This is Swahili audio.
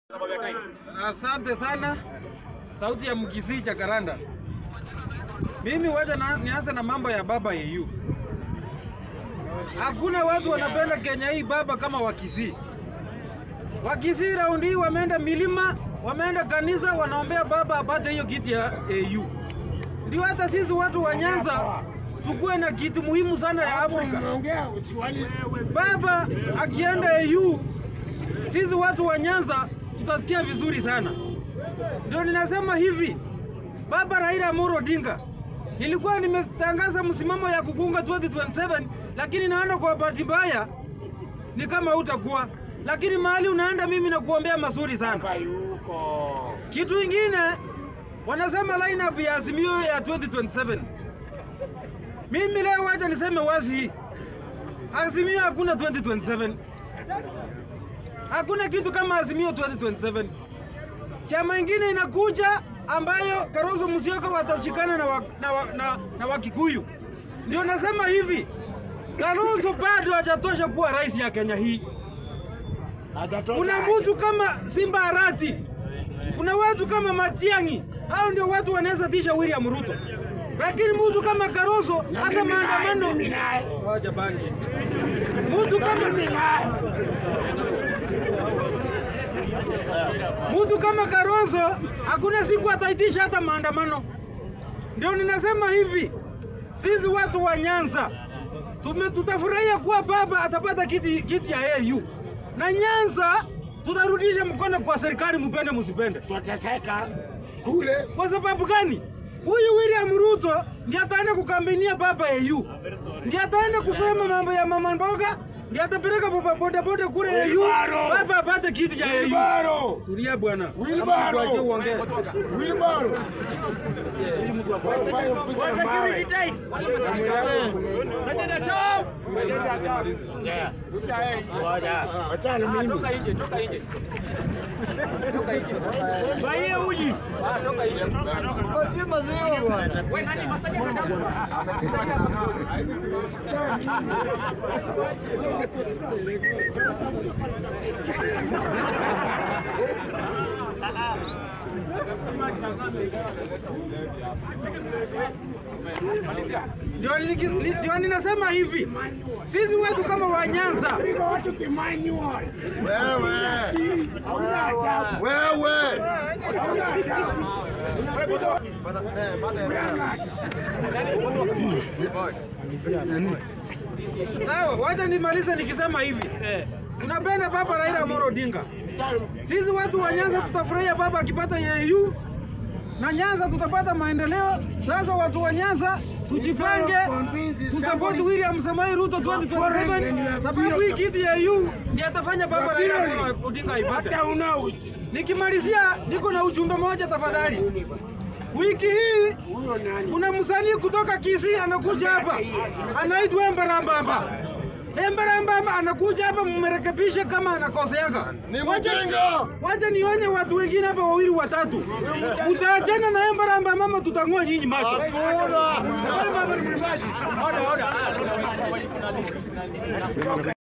Asante sana, sauti ya Mkisii cha Karanda. Mimi wacha na, nianze na mambo ya baba yeyu. Hakuna watu wanapenda Kenya hii baba kama Wakisii. Wakisii raundi hii wameenda milima, wameenda kanisa, wanaombea baba apate hiyo kiti ya AU. Ndio hata sisi watu wa Nyanza tukuwe na kitu muhimu sana ya Afrika. Baba akienda AU, sisi watu wa Nyanza tutasikia vizuri sana. Ndio ninasema hivi, baba Raila Amolo Odinga, nilikuwa nimetangaza msimamo ya kukunga 2027 lakini naona kwa bahati mbaya ni kama utakuwa, lakini mahali unaenda, mimi nakuombea mazuri sana. Kitu ingine wanasema lineup ya Azimio ya 2027. Mimi leo wacha niseme wazi hii, Azimio hakuna 2027. Hakuna kitu kama Azimio 2027. Chama ingine inakuja ambayo Kalonzo Musyoka watashikana na, wa, na, wa, na, na Wakikuyu. Ndio nasema hivi, Kalonzo bado hajatosha kuwa rais ya Kenya hii. Kuna mtu kama Simba Arati, kuna watu kama Matiang'i, hao ndio watu wanaweza tisha William Ruto, lakini mtu kama Kalonzo hata maandamano wacha bangi, mtu kama mtu kama Kalonzo hakuna siku ataitisha hata maandamano. Ndio ninasema hivi, sisi watu wa Nyanza tume tutafurahia kuwa baba atapata kiti, kiti ya AU na Nyanza tutarudisha mkono kwa serikali, mupende musipende. Tutateseka kule. Kwa sababu gani? Huyu William Ruto ndiye ataenda kukambenia baba AU, ndiye ataenda kusema mambo ya mama mboga, ndiye atapeleka boda boda boda kule AU, Wilbaro. baba apate kiti cha AU. Wilbaro. Tulia bwana, Wilbaro. Tuache uongee. Wilbaro. Wachana mimi. Ndio niki- ni- ndio ninasema hivi, sisi wetu kama wa Nyanza Piga watu kimanual. Wewe. Hauna adabu. Wewe. Hauna adabu. sawa, wacha nimalize nikisema hivi, tunapenda baba Raila Amolo Odinga. Sisi watu wa Nyanza tutafurahia baba akipata AU na Nyanza tutapata maendeleo. Sasa watu wa Nyanza tujipange, tusapoti William Samoei Ruto 2027 sababu hii kiti ya AU ndiye atafanya baba Raila Amolo Odinga aipate. Hata una uji. Nikimalizia, niko na ujumbe moja tafadhali. Wiki hii Huyo nani? kuna msanii kutoka Kisii anakuja hapa, anaitwa Embarambamba. Embarambamba anakuja hapa, mmerekebishe kama anakoseaga. Ni Wacha- mjinga. Wacha nionye watu wengine hapa wawili watatu, utaachana na Embarambamba mama, tutang'oa nyinyi macho. Hakuna. Embarambamba ni mwibaji.